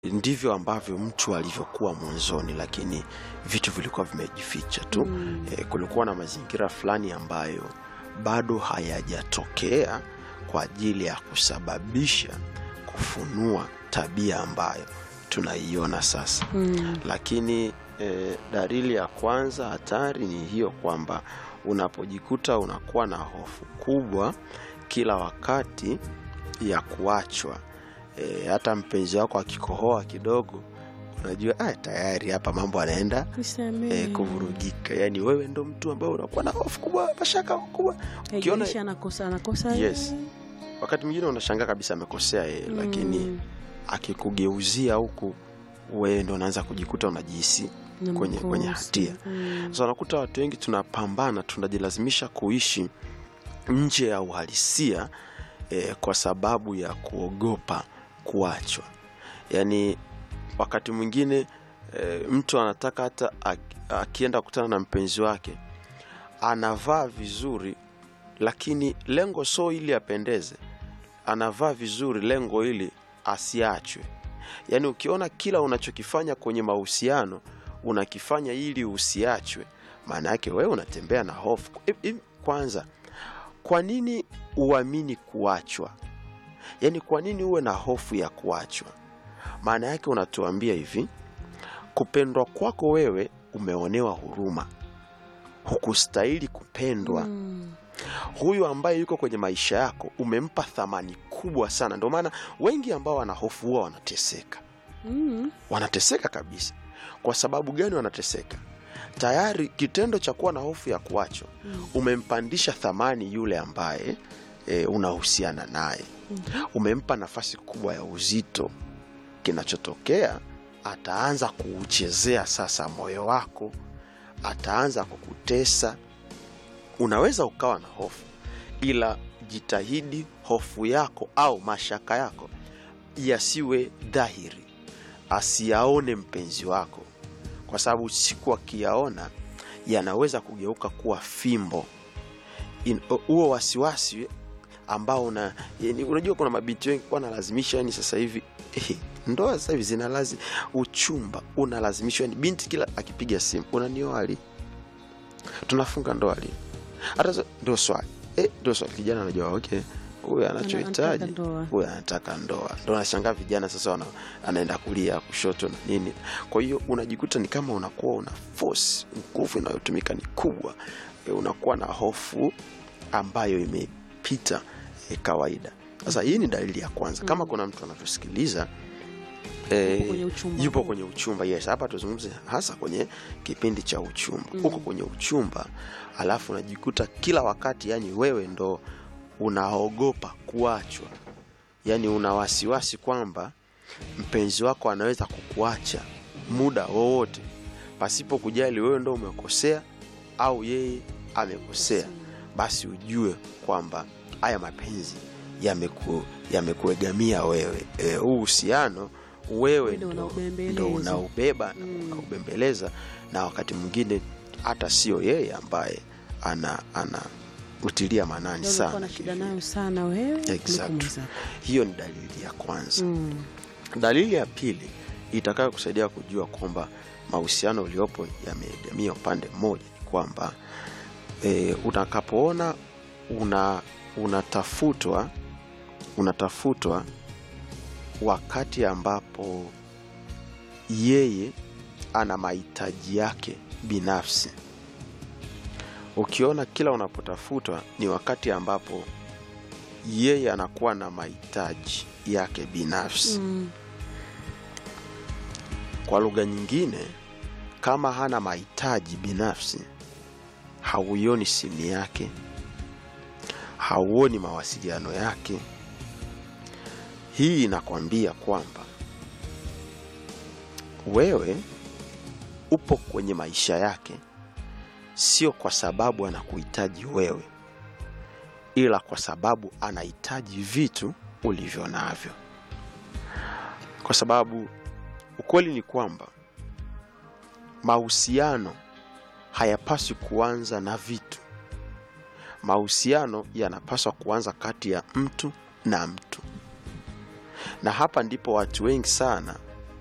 ndivyo ambavyo mtu alivyokuwa mwanzoni, lakini vitu vilikuwa vimejificha tu. Mm. E, kulikuwa na mazingira fulani ambayo bado hayajatokea kwa ajili ya kusababisha kufunua tabia ambayo tunaiona sasa. Mm. Lakini e, dalili ya kwanza hatari ni hiyo kwamba unapojikuta unakuwa na hofu kubwa kila wakati ya kuachwa. E, hata mpenzi wako akikohoa kidogo unajua ah, tayari hapa mambo anaenda Nisamehe. e, kuvurugika. Yaani wewe ndo mtu ambaye unakuwa na hofu kubwa, mashaka kubwa. Ukiona Haijalishi anakosa anakosa Yes. yeye. wakati mwingine unashangaa kabisa amekosea yeye, Mm. lakini akikugeuzia huku wewe ndo unaanza kujikuta unajihisi Na kwenye- kwenye mkosi. hatia. Mm. sasa unakuta watu wengi tunapambana, tunajilazimisha kuishi nje ya uhalisia eh, kwa sababu ya kuogopa kuachwa. Yaani wakati mwingine eh, mtu anataka hata ak- akienda kukutana na mpenzi wake anavaa vizuri, lakini lengo sio ili apendeze, anavaa vizuri lengo ili asiachwe. Yaani ukiona kila unachokifanya kwenye mahusiano unakifanya ili usiachwe, maana yake wewe unatembea na hofu. Hivi- hivi Kwanza, kwa nini uamini kuachwa? Yaani kwa nini uwe na hofu ya kuachwa? Maana yake unatuambia hivi, kupendwa kwako wewe umeonewa huruma, hukustahili kupendwa Mm. huyu ambaye yuko kwenye maisha yako umempa thamani kubwa sana. Ndio maana wengi ambao wana hofu huwa wanateseka, Mm. wanateseka kabisa. Kwa sababu gani wanateseka? Tayari kitendo cha kuwa na hofu ya kuachwa Mm. umempandisha thamani yule ambaye e, unahusiana naye, Mhm. umempa nafasi kubwa ya uzito. Kinachotokea, ataanza kuuchezea sasa moyo wako, ataanza kukutesa. Unaweza ukawa na hofu, ila jitahidi hofu yako au mashaka yako yasiwe dhahiri, asiyaone mpenzi wako, kwa sababu siku akiyaona yanaweza kugeuka kuwa fimbo. In- huo wasiwasi ambao una, yani, unajua kuna mabinti wengi wanalazimisha, yani sasa hivi eh, ndoa sasa hivi zinalazi uchumba unalazimishwa, yani binti kila akipiga simu unanioa lini, tunafunga ndoa lini? Hata sa- ndio swali eh, ndio swali. Kijana anajua okay, huyu Ana- anachohitaji anataka ndoa. huyu anataka ndoa, ndo nashangaa vijana sasa wana, anaenda kulia kushoto na nini. Kwa hiyo unajikuta ni kama unakuwa una force, nguvu inayotumika ni kubwa e, unakuwa na hofu ambayo imepita e, kawaida. Sasa hii ni dalili ya kwanza. Kama kuna mtu anatusikiliza e, Yupo kwenye uchumba yupo huu. kwenye uchumba yes, hapa tuzungumze hasa kwenye kipindi cha uchumba. Mm. Uko kwenye uchumba alafu unajikuta kila wakati, yani wewe ndo unaogopa kuachwa, yani una wasiwasi kwamba mpenzi wako anaweza kukuacha muda wowote pasipo kujali wewe ndo umekosea au yeye amekosea, basi ujue kwamba haya mapenzi yameku yamekuegamia wewe. E, huu uhusiano wewe Ndio ndo unaubembeleza. ndo unaubeba na Mm. unaubembeleza, na wakati mwingine hata sio yeye ambaye ana ana utilia maanani Ndio unakuwa sana na shida kivile. nayo sana wewe kuliko Exactly. mwenzako. Hiyo ni dalili ya kwanza. Mm. Dalili ya pili itakayo kusaidia kujua kwamba mahusiano uliopo yameegamia upande mmoja ni kwamba e, utakapoona una unatafutwa unatafutwa wakati ambapo yeye ana mahitaji yake binafsi. Ukiona kila unapotafutwa ni wakati ambapo yeye anakuwa na mahitaji yake binafsi. Mm. Kwa lugha nyingine, kama hana mahitaji binafsi, hauioni simu yake, hauoni mawasiliano yake. Hii inakwambia kwamba wewe upo kwenye maisha yake, sio kwa sababu anakuhitaji wewe, ila kwa sababu anahitaji vitu ulivyo navyo, kwa sababu ukweli ni kwamba mahusiano hayapaswi kuanza na vitu. Mahusiano yanapaswa kuanza kati ya mtu na mtu, na hapa ndipo watu wengi sana